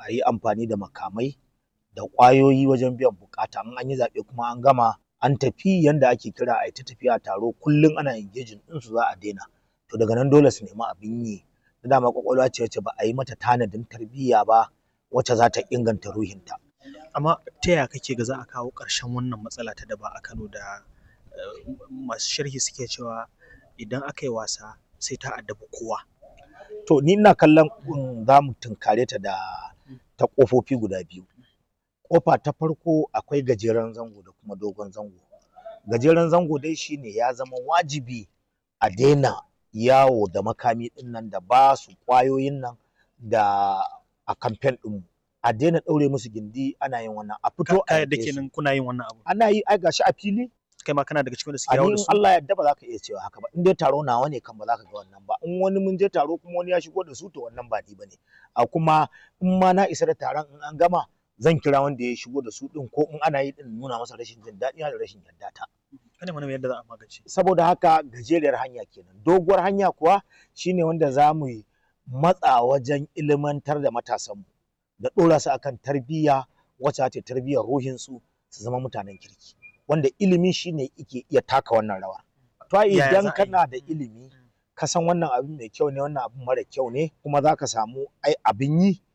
a yi amfani da makamai da ƙwayoyi wajen biyan buƙata in an yi zaɓe kuma an gama an tafi yanda ake kira a yi ta tafiya taro kullum ana engaging ɗinsu za a daina to daga nan dole su nemi abin yi da dama ƙwaƙwalwa ce wacce ba a yi mata tanadin tarbiyya ba wacce za ta inganta ruhinta amma ta yaya kake ga za a kawo ƙarshen wannan matsala ta daba a Kano da masu sharhi suke cewa idan aka yi wasa sai ta addabi kowa to ni ina kallon za mu tunkare ta da ta ƙofofi guda biyu ƙofa ta farko akwai gajeren zango da kuma dogon zango gajeren zango dai shine ya zama wajibi a daina yawo da makami ɗin nan da ba su ƙwayoyin nan da a kamfen ɗinmu a daina ɗaure musu gindi ana yin wannan a fito a da kenan kuna yin wannan abu ana yi ai gashi a fili kai ma kana daga cikin da suke a yawo in da su Allah ya yarda ba za ka iya cewa haka ba in dai taro nawa ne kan ba za ka ga wannan ba in wani mun je taro kuma wani ya shigo da su to wannan ba ni bane a kuma in ma na isa da taron in an gama zan kira wanda ya shigo da su din ko in ana yi din nuna masa rashin jin daɗi da rashin yarda ta kana mana yadda za a magance saboda haka gajeriyar hanya kenan doguwar hanya kuwa shine wanda za mu yi matsa wajen ilimantar da matasanmu da ɗora su akan tarbiyya wacce ta tarbiyyar ruhinsu su zama mutanen kirki wanda ilimi shine yake iya taka wannan rawa to ai Yaya za idan a yi? kana da ilimi ka san wannan abin mai kyau ne wannan abin mara kyau ne kuma za ka samu ai abin yi